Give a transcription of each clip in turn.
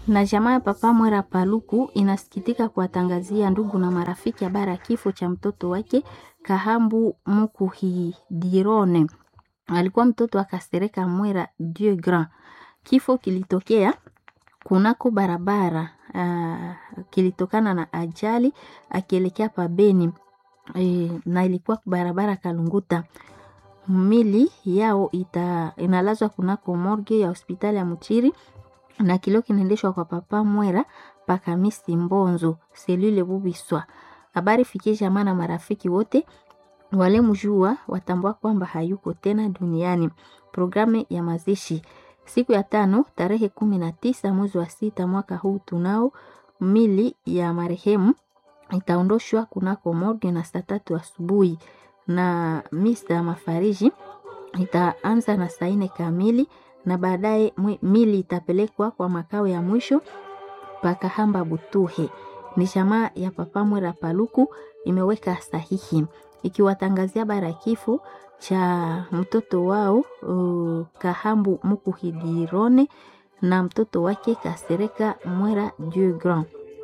Na jamaa ya Papa Mwera Paluku inasikitika kuwatangazia ndugu na marafiki habari ya kifo cha mtoto wake Kahambu Mukuhidirone. Alikuwa mtoto akasereka Mwera Dieu Grand. Kifo kilitokea kunako barabara uh, kilitokana na ajali akielekea pabeni e, na ilikuwa barabara Kalunguta. Mili yao ita, inalazwa kunako morgue ya hospitali ya Muchiri na kilio kinaendeshwa kwa Papa Mwera pakamisi Mbonzo selule Bubiswa. Habari fikie jamaa na marafiki wote wale mjua watambua kwamba hayuko tena duniani. Programu ya mazishi siku ya tano tarehe kumi na tisa mwezi wa sita mwaka huu tunao mili ya marehemu itaondoshwa kunako morgue na saa tatu asubuhi na misa mafariji itaanza na saa nne kamili na baadaye mili itapelekwa kwa makao ya mwisho pakahamba Butuhe. Ni jamaa ya Papa Mwera Paluku imeweka sahihi ikiwatangazia bara kifo cha mtoto wao uh, Kahambu Mukuhidirone na mtoto wake Kasereka Mwera Dieu Grand.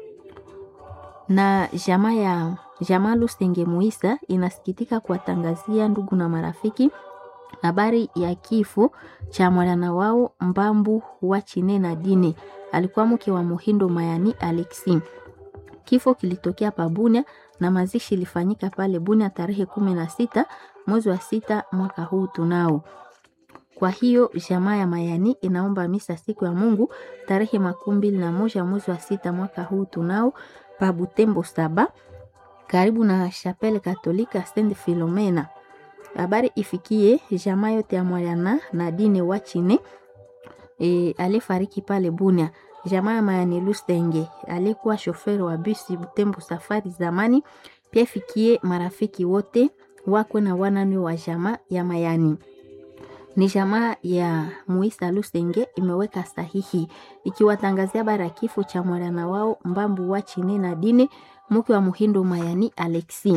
Na jamaa ya jamaa Lusenge Muisa inasikitika kuwatangazia ndugu na marafiki habari ya kifo cha mwana wao Mbambu wa Chine na Dine, alikuwa mke wa Muhindo Mayani Alexi. Kifo kilitokea pa Bunia na mazishi ilifanyika pale Bunia tarehe kumi na sita mwezi wa sita mwaka huu tunao. Kwa hiyo jamaa ya Mayani inaomba misa siku ya Mungu tarehe makumi mbili na moja mwezi wa sita mwaka huu tunao pa Butembo saba karibu na Chapelle Katolika Saint Philomena. Habari ifikie jamaa yote ya Mwayana na Dine Wachine e, alifariki pale Bunia. Jamaa ya Mayani Lusenge alikuwa shoferi wa bisi Butembo safari zamani. Pia ifikie marafiki wote wakwe na wanani wa jamaa ya Mayani. Ni jamaa ya Muisa Lusenge imeweka sahihi ikiwatangazia habari ya kifo cha mwana wao Mbambu wa Chine na Dine mke wa Muhindo Mayani Alexi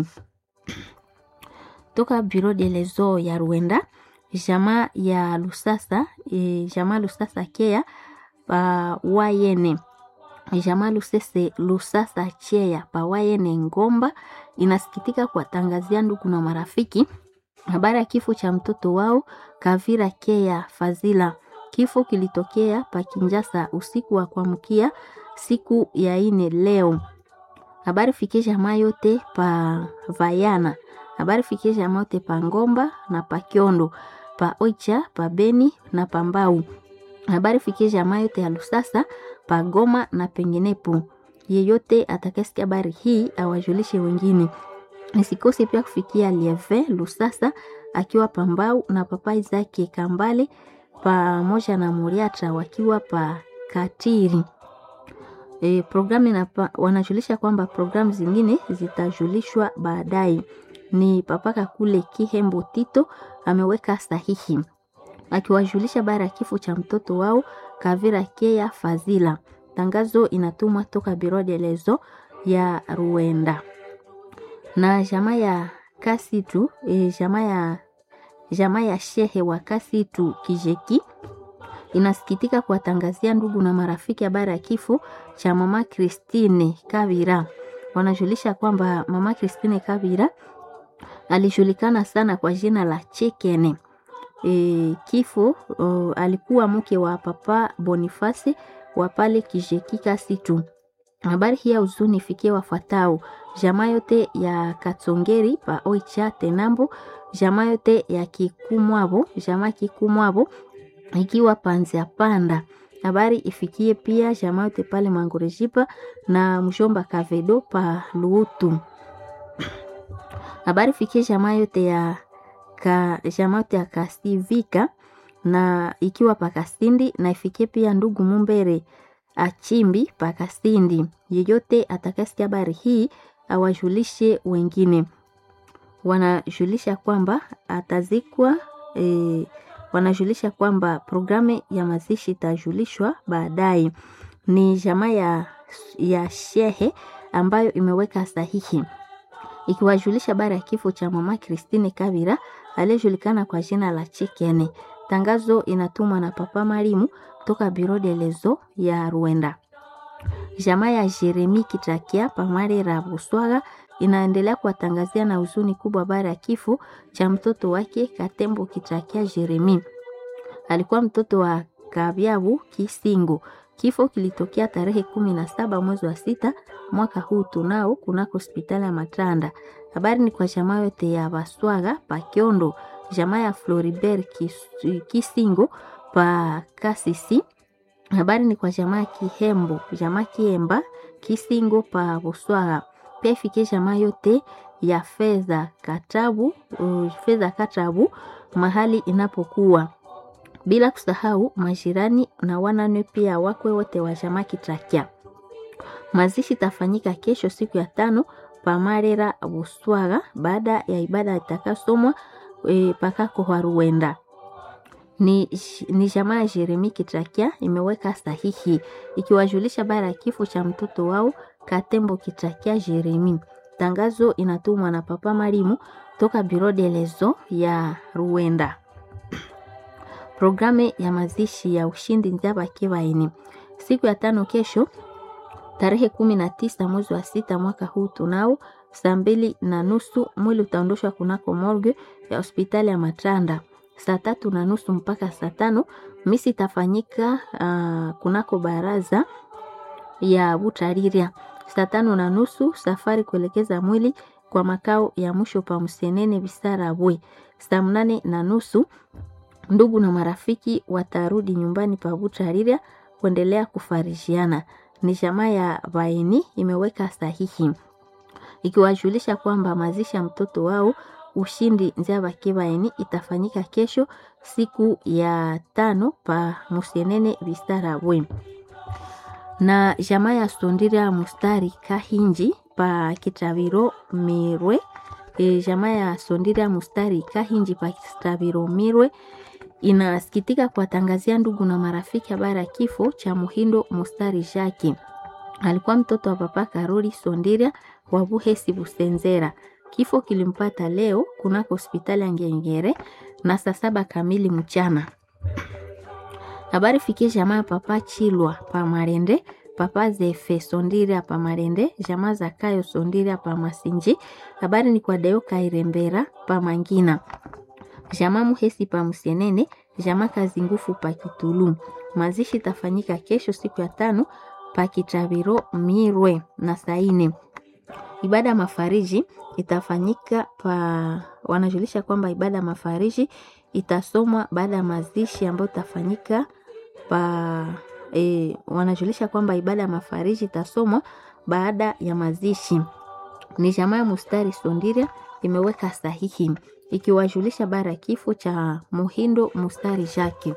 toka Bureau de lezo ya Rwanda, jamaa ya Lusasa e, jamaa Lusasa Kea pa Wayene, jamaa Lusese Lusasa Chea pa Wayene Ngomba inasikitika kuwatangazia ndugu na marafiki habari ya kifo cha mtoto wao Kavira Kea Fazila. Kifo kilitokea pa Kinjasa usiku wa kuamkia siku ya ine leo. Habari fikie jamaa yote pa Vayana habari fikie jamaa yote pa Ngomba na pa Kiondo pa Oicha pa Beni na pa Mbau. Habari fikie jamaa yote ya Lusasa pa Goma na penginepo. Yeyote atakayesikia habari hii awajulishe wengine. Nisikose pia kufikia Lieve Lusasa akiwa pa Mbau na papai zake Kambale pamoja na Muriata wakiwa pa Katiri. E, programu na wanajulisha kwamba programu zingine zitajulishwa baadaye ni papaka kule Kihembo Tito ameweka sahihi akiwajulisha bara ya kifo cha mtoto wao Kavira Kea Fazila. Tangazo inatumwa toka Biro de lezo ya Ruenda na jamaa ya Kasitu e, jamaa ya jamaa ya shehe wa Kasitu Kijeki inasikitika kuwatangazia ndugu na marafiki habari ya kifo cha mama Christine Kavira. Wanajulisha kwamba mama Christine Kavira alijulikana sana kwa jina la Chekene. E, kifo o, alikuwa mke wa papa Boniface wa pale Kijeki Kasitu. Habari hii ya huzuni ifikie wafuatao: jamaa yote ya Katsongeri pa Oicha Tenambo, jamaa yote ya Kikumwabo, jamaa Kikumwabo ikiwa Panzia Panda. Habari ifikie pia jamaa yote pale Mangorejipa na mshomba Kavedo pa Luutu. Habari fikie jamaa yote ya ka, jamaa yote ya Kasivika na ikiwa Pakasindi na ifikie pia ndugu Mumbere Achimbi Pakasindi. Yeyote atakasikia habari hii awajulishe wengine. Wanajulisha kwamba atazikwa e, wanajulisha kwamba programu ya mazishi itajulishwa baadaye. Ni jamaa ya, ya shehe ambayo imeweka sahihi ikiwajulisha habari ya kifo cha mama Christine Kabira aliyejulikana kwa jina la Chekene. Tangazo inatumwa na Papa Marimu toka Biro de lezo ya Rwanda. Jamaa ya Jeremi Kitakia Pamarera Buswaga inaendelea kuwatangazia na huzuni kubwa baada ya kifo cha mtoto wake Katembo Kitakia Jeremi. Alikuwa mtoto wa Kabyabu Kisingo. Kifo kilitokea tarehe kumi na saba mwezi wa sita mwaka huu tunao kunako hospitali ya Matanda. Habari ni kwa jamaa yote ya Baswaga pa Kiondo, jamaa ya Floribert Kis- Kisingo pa Kasisi. Habari ni kwa jamaa ya Kihembo, jamaa Kiemba Kisingo pa Buswaga. Pia ifikie jamaa yote ya fedha Katabu, uh, fedha Katabu mahali inapokuwa bila kusahau majirani na wanane pia wakwe wote wa jamaa Kitakia. Mazishi tafanyika kesho siku ya tano pamarera Buswaga baada ya ibada itakasomwa e, pakako Haruenda. Ni, ni jamaa ya Jeremi Kitakia imeweka sahihi ikiwajulisha baada ya kifo cha mtoto wao Katembo Kitakia Jeremi. Tangazo inatumwa na Papa Marimu toka Biro de Lezo ya Ruenda. Programu ya mazishi ya ushindi Nzaba Kibaini siku ya tano kesho tarehe kumi na tisa mwezi wa sita mwaka huu tunao saa mbili na nusu mwili utaondoshwa kunako morgue ya hospitali ya Matanda. Saa tatu na nusu mpaka saa tano misi itafanyika uh, kunako baraza ya Butariria. Saa tano na nusu safari kuelekeza mwili kwa makao ya mwisho pa Msenene Bisarabwe. Saa mnane na nusu ndugu na marafiki watarudi nyumbani pa Butariria kuendelea kufarishiana. Ni jamaa ya Baini imeweka sahihi ikiwajulisha kwamba mazishi ya mtoto wao ushindi Nzaba Kibaini itafanyika kesho siku ya tano pa Musenene Bistarabwe na jamaa ya Sondira Mustari Kahinji pa Kitaviro Mirwe. E, jamaa ya Sondira Mustari Kahinji pa Kitaviro Mirwe inasikitika kuwatangazia ndugu na marafiki habari ya kifo cha Muhindo Mustari Jaki. Alikuwa mtoto wa papa Karoli Sondira wa Buhesi Busenzera. Kifo kilimpata leo kunako hospitali ya Ngengere na saa saba kamili mchana. Habari fikie jamaa ya papa Chilwa pa Marende, papa Zefe Sondira pa Marende, jamaa za Kayo Sondira pa Masinji. Habari ni kwa Deo Kairembera pa Mangina jamaa Muhesi pa Msenene, jamaa kazi ngufu pa Kitulu. Mazishi tafanyika kesho siku ya tano pa Kitabiro Mirwe na Saine. Ibada ya mafariji itafanyika pa, wanajulisha kwamba ibada ya mafariji itasomwa baada ya mazishi ambayo itafanyika pa e, wanajulisha kwamba ibada ya mafariji itasomwa baada ya mazishi. Ni jamaa ya Mustari Sondiria imeweka sahihi ikiwajulisha bara kifo cha Muhindo Mustari Jake.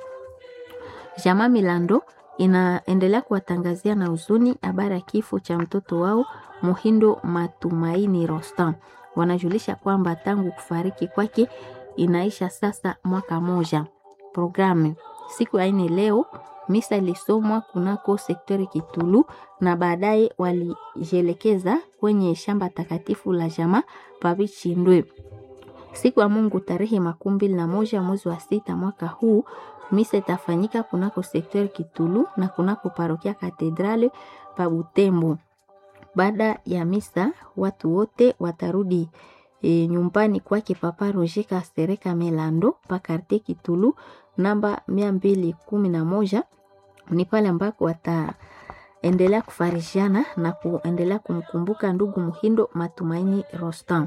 Jamaa Milando inaendelea kuwatangazia na huzuni habari ya kifo cha mtoto wao Muhindo Matumaini Rostam. Wanajulisha kwamba tangu kufariki kwake inaisha sasa mwaka moja. Programu siku ya nne leo misa ilisomwa kunako sektori Kitulu na baadaye walijielekeza kwenye shamba takatifu la jamaa Pabichindwe. Siku ya Mungu tarehe makumi mbili na moja mwezi wa sita mwaka huu misa itafanyika kunako sektori Kitulu na kunako parokia Katedrale pa Butembo. Baada ya misa watu wote watarudi e, nyumbani kwake Papa Roger Kasereka Melando pa karte Kitulu namba mia mbili kumi na moja ni pale ambako wataendelea kufarishiana na kuendelea kumkumbuka ndugu Muhindo Matumaini Rostam.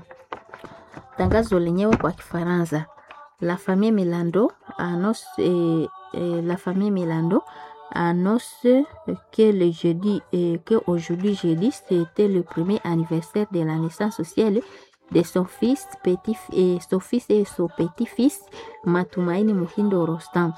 Tangazo lenyewe kwa Kifaransa. La famille Milando annonce, eh, eh, la famille Milando annonce que le jeudi, eh, que aujourd'hui jeudi, c'était le premier anniversaire de la naissance sociale de son fils, petit, et son fils et son petit-fils, Matumaini Muhindo Rostam.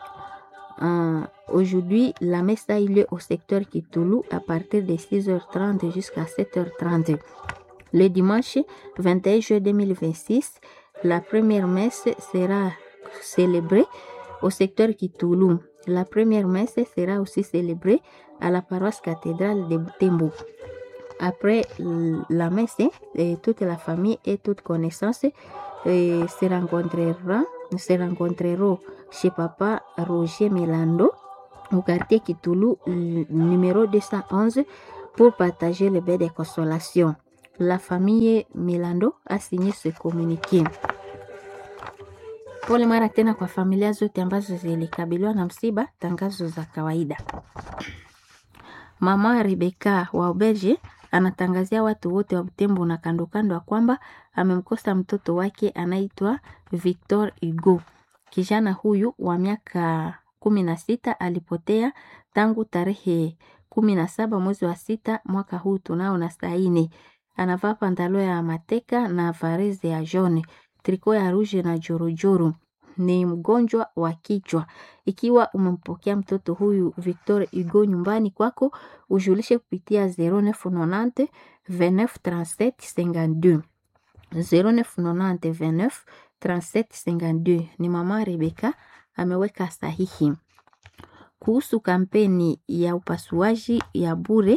Euh, aujourd'hui, la messe a eu lieu au secteur Kitulu à partir de 6h30 jusqu'à 7h30. Le dimanche 21 juillet 2026, la première messe sera célébrée au secteur Kitulu. La première messe sera aussi célébrée à la paroisse cathédrale de Butembo. Après la messe, eh, toute la famille et toute connaissance eh, se rencontrera se rencontreront chez papa Roger Milando au quartier Kitulu n- numéro 211 pour partager le bain de consolation. La famille Milando a signé ce communiqué. Pole mara tena kwa familia zote ambazo zilikabiliwa na msiba, tangazo za kawaida. Mama Rebeka wa Uberge anatangazia watu wote wa Butembo na kando kando ya kwamba amemkosa mtoto wake anaitwa Victor Hugo. Kijana huyu wa miaka kumi na sita alipotea tangu tarehe kumi na saba mwezi wa sita mwaka huu tunao na saini. Anavaa pantalo ya mateka na vareze ya jaune, triko ya rouge na jorojoro. Ni mgonjwa wa kichwa. Ikiwa umempokea mtoto huyu Victor Hugo nyumbani kwako, ujulishe kupitia 0990 29 37 52 0990 29 37 52. Ni mama Rebeka ameweka sahihi kuhusu kampeni ya upasuaji ya bure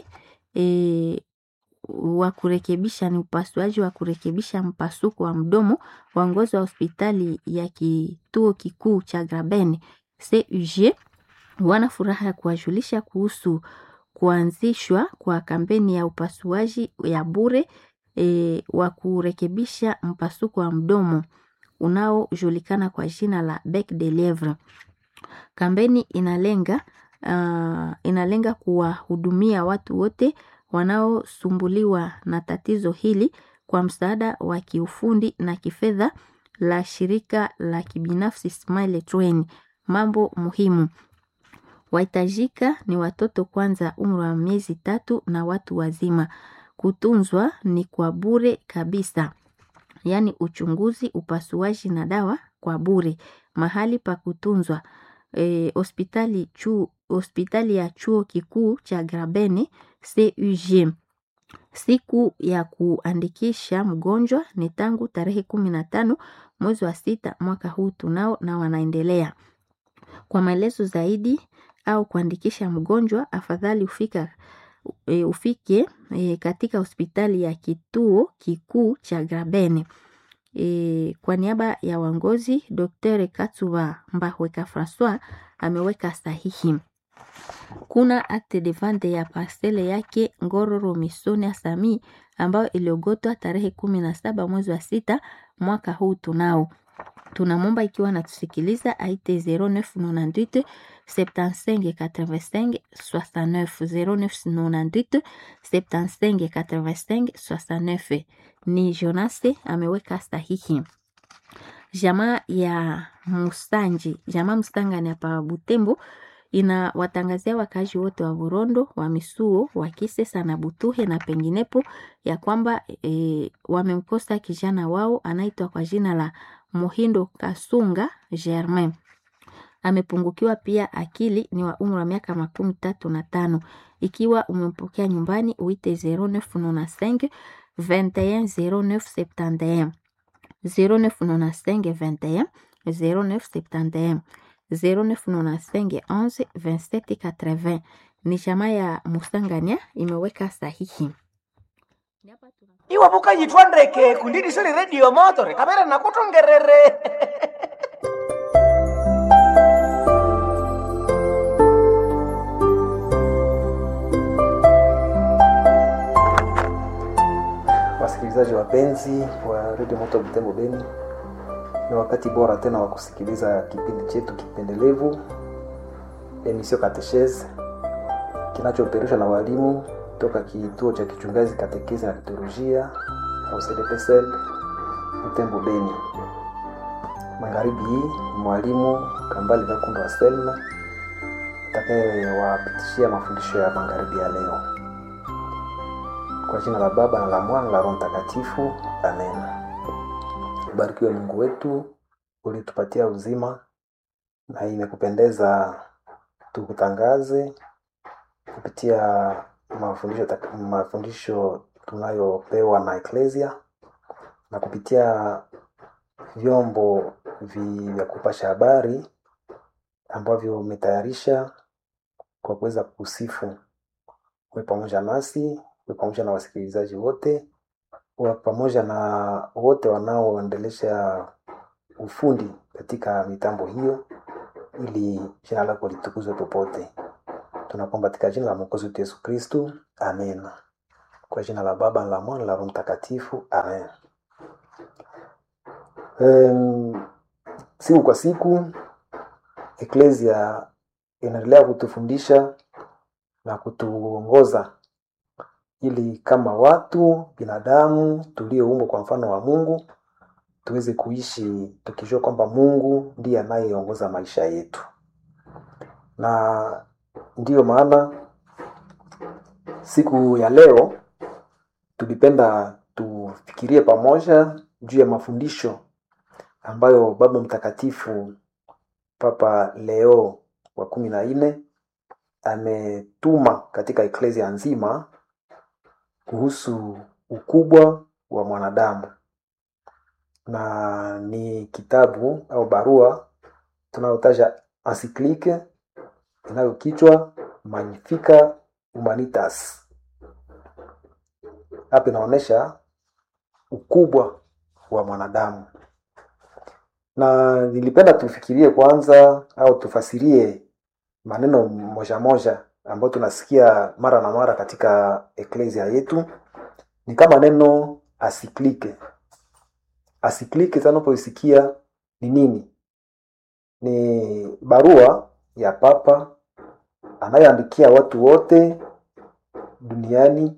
e, wa kurekebisha ni upasuaji wa kurekebisha mpasuko wa mdomo waongozi wa hospitali ya kituo kikuu cha Graben CUG wana furaha ya kuwajulisha kuhusu kuanzishwa kwa kampeni ya upasuaji ya bure e, wa kurekebisha mpasuko wa mdomo unaojulikana kwa jina la bec de lievre. Kampeni inalenga uh, inalenga kuwahudumia watu wote wanaosumbuliwa na tatizo hili kwa msaada wa kiufundi na kifedha la shirika la kibinafsi Smile Train. Mambo muhimu wahitajika ni watoto kwanza umri wa miezi tatu na watu wazima. Kutunzwa ni kwa bure kabisa, yaani uchunguzi, upasuaji na dawa kwa bure. Mahali pa kutunzwa eh, hospitali chu, hospitali ya chuo kikuu cha Grabene CUG. Siku ya kuandikisha mgonjwa ni tangu tarehe kumi na tano mwezi wa sita mwaka huu tunao na wanaendelea. Kwa maelezo zaidi au kuandikisha mgonjwa, afadhali ufika e, ufike e, katika hospitali ya kituo kikuu cha Grabene. E, kwa niaba ya uongozi Dr. Katsuba Mbahweka Francois ameweka sahihi. Kuna acte de vente ya parcele yake Ngororo Misonia Sami ambayo iliogotwa tarehe kumi na saba mwezi wa sita mwaka huu tunao tunamwomba ikiwa natusikiliza aite 0998 75 85 69 0998 75 85 69 ni Jonase ameweka sahihi. Jamaa ya Musanji, jamaa Mustangani hapa Butembo ina watangazia wakazi wote wa Burondo, wa Misuo, wa Kisesa na Butuhe na penginepo ya kwamba e, wamemkosa kijana wao anaitwa kwa jina la Muhindo Kasunga Germain. Amepungukiwa pia akili, ni wa umri wa miaka makumi tatu na tano. Ikiwa umempokea nyumbani, uite 0995 21 0971 0995 21 0971 0995 11 27 80. Ni chama ya Musangania imeweka sahihi. iwe vukanyitwandeke kundidisele redio motore kamera nakutongerere Wasikilizaji wapenzi wa redio Moto Butembo Beni, ni wakati bora tena wa kusikiliza kipindi chetu kipendelevu emisio Katechese kinachoperushwa na walimu toka kituo cha kichungazi katekezi na liturujia au CDPSL Butembo Beni. Magharibi hii mwalimu Kambali Gakundo wa Selma atakayewapitishia mafundisho ya magharibi ya leo. Kwa jina la Baba na la Mwana na la Roho Mtakatifu, amen. Ubarikiwe Mungu wetu ulitupatia uzima, na imekupendeza tukutangaze kupitia mafundisho, tak- mafundisho tunayopewa na Eklesia na kupitia vyombo vi- vya kupasha habari ambavyo umetayarisha kwa kuweza kusifu. Uwe pamoja nasi, uwe pamoja na wasikilizaji wote, uwe pamoja na wote wanaoendelesha ufundi katika mitambo hiyo, ili jina lako litukuzwe popote. tunakuomba katika jina la mwokozi wetu yesu kristu amen kwa jina la baba na la mwana na la roho mtakatifu amen um, siku kwa siku eklesia inaendelea kutufundisha na kutuongoza ili kama watu binadamu tulioumbwa kwa mfano wa mungu tuweze kuishi tukijua kwamba mungu ndiye anayeongoza maisha yetu na ndiyo maana siku ya leo tulipenda tufikirie pamoja juu ya mafundisho ambayo baba mtakatifu papa leo wa kumi na nne ametuma katika eklesia nzima kuhusu ukubwa wa mwanadamu na ni kitabu au barua tunayotaja encyclique inayokichwa magnifica humanitas hapa inaonyesha ukubwa wa mwanadamu na nilipenda tufikirie kwanza au tufasirie maneno moja moja ambayo tunasikia mara na mara katika eklesia yetu ni kama neno asiklike asiklike tunapoisikia ni nini ni barua ya papa anayoandikia watu wote duniani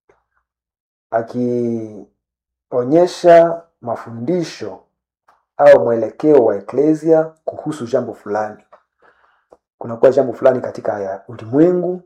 akionyesha mafundisho au mwelekeo wa eklesia kuhusu jambo fulani kunakuwa jambo fulani katika ya ulimwengu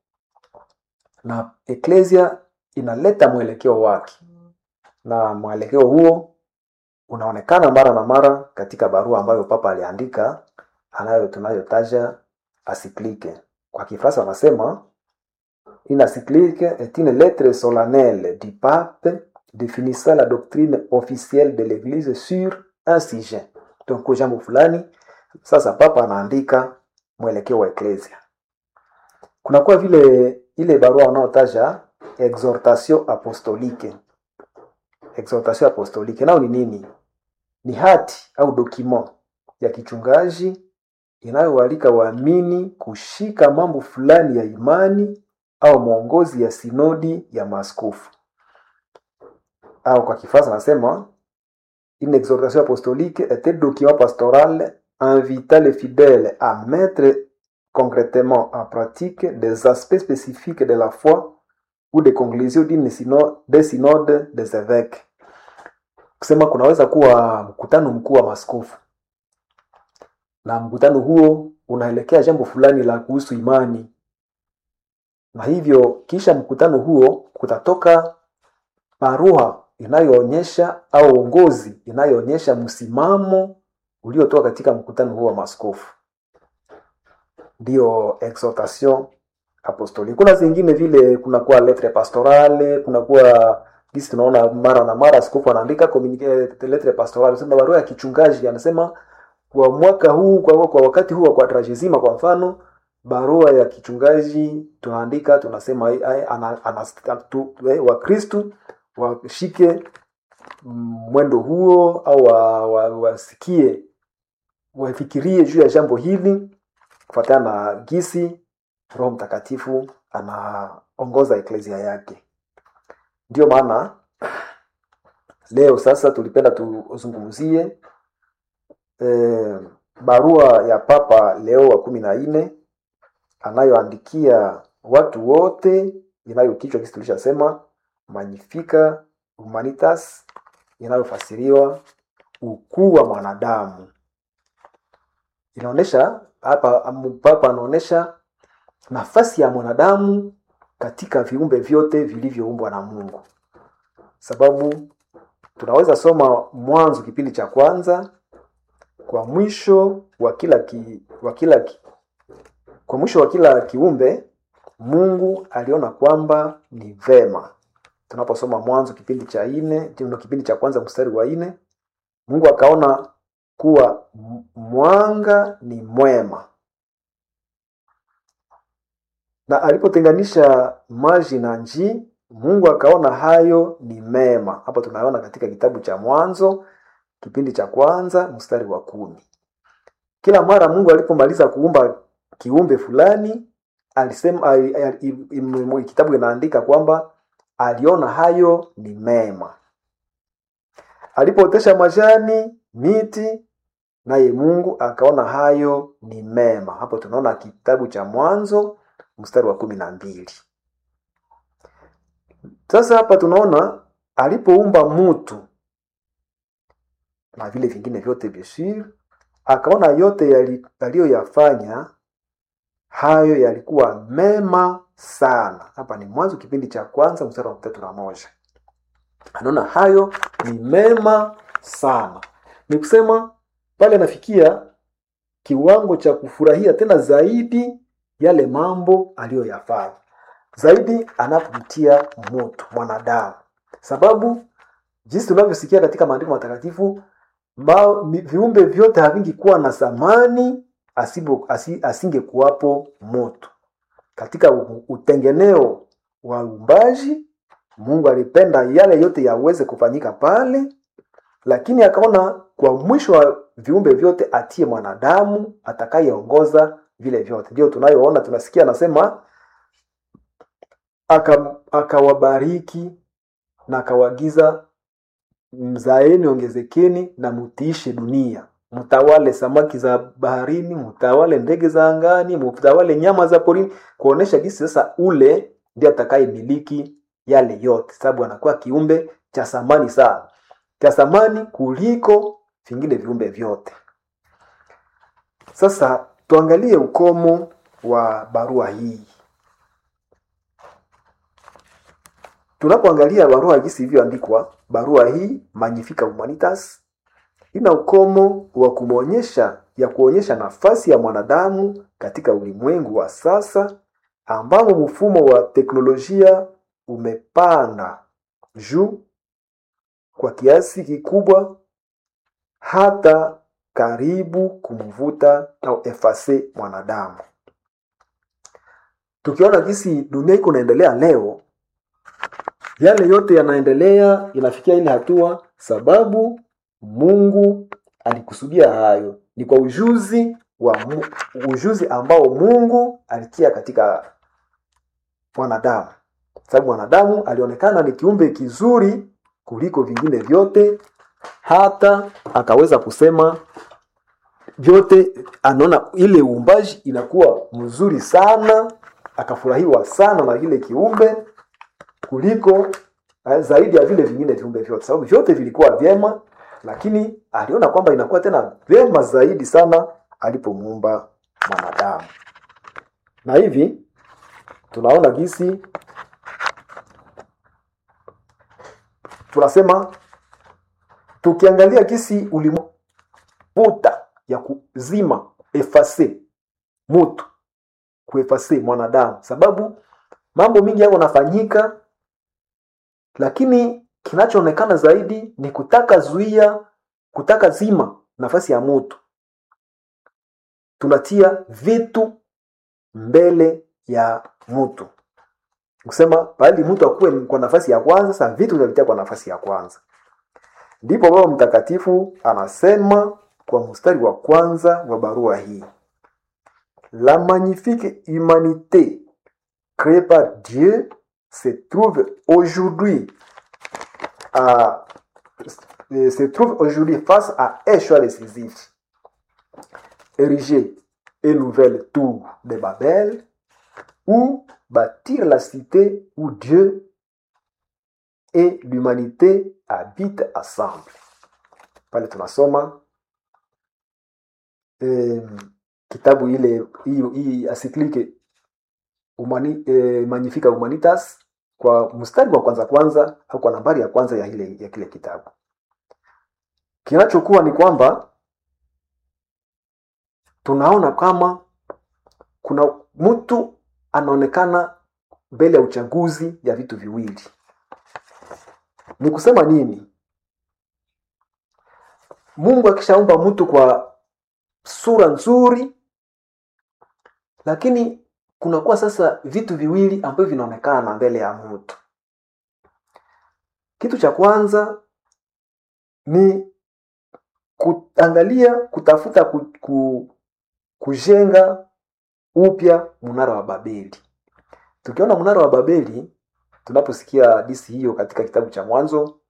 na eklesia inaleta mwelekeo wake na mwelekeo huo unaonekana mara na mara katika barua ambayo papa aliandika anayo tunayotaja asiklike kwa kifaransa wanasema une encyclique est une lettre solennelle du pape définissant la doctrine officielle de l'église sur un sujet donc jambo fulani sasa papa anaandika mwelekeo wa eklesia kunakuwa vile ile barua wanaotaja exhortation apostolique exhortation apostolique nao ni nini ni hati au document ya kichungaji inayoalika waamini kushika mambo fulani ya imani au mwongozi ya sinodi ya maaskofu au kwa kifaransa anasema une exhortation apostolique est un document pastoral invitant les fidèles à mettre concrètement en pratique des aspects spécifiques de la foi ou des conclusions d'une synode, des synodes des évêques kusema kunaweza kuwa mkutano mkuu wa maskofu na mkutano huo unaelekea jambo fulani la kuhusu imani na hivyo kisha mkutano huo kutatoka barua inayoonyesha au uongozi inayoonyesha msimamo uliotoka katika mkutano huo wa maskofu ndiyo exhortation apostolique kuna zingine vile kunakuwa lettre pastorale kunakuwa gisi tunaona mara na mara askofu anaandika communique- lettre pastorale sema barua ya kichungaji anasema kwa mwaka huu kwa, kwa wakati huu wa quadragesima kwa mfano barua ya kichungaji tunaandika tunasema ai- ai- ana- ana- tu- eh, wakristu washike mm, mwendo huo au wa- wa- wasikie wafikirie juu ya jambo hili kufuatana na gisi roho mtakatifu anaongoza eklesia yake ndiyo maana leo sasa tulipenda tuzungumzie eh, barua ya papa leo wa kumi na nne anayoandikia watu wote inayokichwa kisi tulishasema magnifica humanitas inayofasiriwa ukuu wa mwanadamu inaonyesha hapa am- papa anaonyesha nafasi ya mwanadamu katika viumbe vyote vilivyoumbwa na mungu sababu tunaweza soma mwanzo kipindi cha kwanza kwa mwisho wa kila ki, wa kila ki, kwa mwisho wa kila kiumbe mungu aliona kwamba ni vema tunaposoma mwanzo kipindi cha nne ndio kipindi cha kwanza mstari wa nne mungu akaona kuwa m- mwanga ni mwema na alipotenganisha maji na nji mungu akaona hayo ni mema hapa tunaona katika kitabu cha mwanzo kipindi cha kwanza mstari wa kumi kila mara mungu alipomaliza kuumba kiumbe fulani alisema ali- ali- im- im- kitabu inaandika kwamba aliona hayo ni mema alipootesha majani miti naye mungu akaona hayo ni mema hapo tunaona kitabu cha mwanzo mstari wa kumi na mbili sasa hapa tunaona alipoumba mutu na vile vingine vyote visir akaona yote yali- aliyoyafanya hayo yalikuwa mema sana hapa ni mwanzo kipindi cha kwanza mstari wa tatu na moja anaona hayo ni mema sana ni kusema pale anafikia kiwango cha kufurahia tena zaidi yale mambo aliyoyafanya zaidi anapomtia moto mwanadamu sababu jinsi tunavyosikia katika maandiko matakatifu ma- mi- viumbe vyote havingikuwa na thamani asibo- asi- asingekuwapo moto katika u- utengeneo wa uumbaji mungu alipenda yale yote yaweze kufanyika pale lakini akaona kwa mwisho wa viumbe vyote atie mwanadamu atakayeongoza vile vyote ndio tunayoona tunasikia anasema aka- akawabariki na akawagiza mzaeni ongezekeni na mutiishe dunia mtawale samaki za baharini mtawale ndege za angani mtawale nyama za porini kuonesha jinsi sasa ule ndiye atakayemiliki yale yote sababu anakuwa kiumbe cha thamani sana cha thamani kuliko vingine viumbe vyote sasa tuangalie ukomo wa barua hii tunapoangalia barua jinsi ilivyoandikwa barua hii magnifica humanitas ina ukomo wa kumwonyesha ya kuonyesha nafasi ya mwanadamu katika ulimwengu wa sasa ambamo mfumo wa teknolojia umepanda juu kwa kiasi kikubwa hata karibu kumvuta au efase mwanadamu tukiona jinsi dunia iko naendelea leo yale yote yanaendelea inafikia ile hatua sababu mungu alikusudia hayo ni kwa ujuzi wa mu, ujuzi ambao mungu alitia katika mwanadamu sababu mwanadamu alionekana ni kiumbe kizuri kuliko vingine vyote hata akaweza kusema vyote anaona ile uumbaji inakuwa mzuri sana akafurahiwa sana na ile kiumbe kuliko eh, zaidi ya vile vingine viumbe vyote sababu vyote vilikuwa vyema lakini aliona kwamba inakuwa tena vyema zaidi sana alipomuumba mwanadamu na hivi tunaona gisi tunasema tukiangalia gisi ulivuta ya kuzima efase mutu kuefase mwanadamu sababu mambo mingi yako nafanyika lakini kinachoonekana zaidi ni kutaka zuia kutaka zima nafasi ya mutu tunatia vitu mbele ya mtu kusema pahali mtu akuwe kwa nafasi ya kwanza sa vitu vinavitia kwa nafasi ya kwanza ndipo baba mtakatifu anasema kwa mstari wa kwanza wa barua hii la magnifique humanité créée par Dieu se trouve aujourd'hui à, se trouve aujourd'hui face à un choix décisif. Ériger une nouvelle tour de Babel ou bâtir la cité où Dieu et l'humanité habitent ensemble. Pale tunasoma eh, kitabu ile hii hii asiklike humani, eh, Magnifica Humanitas kwa mstari wa kwanza kwanza au kwa nambari ya kwanza ya ile ya kile kitabu. Kinachokuwa ni kwamba tunaona kama kuna mtu anaonekana mbele ya uchaguzi ya vitu viwili. Ni kusema nini? Mungu akishaumba mtu kwa sura nzuri, lakini kunakuwa sasa vitu viwili ambavyo vinaonekana mbele ya mtu. Kitu cha kwanza ni kuangalia, kutafuta ku, ku, kujenga upya mnara wa babeli tukiona mnara wa babeli tunaposikia hadisi hiyo katika kitabu cha mwanzo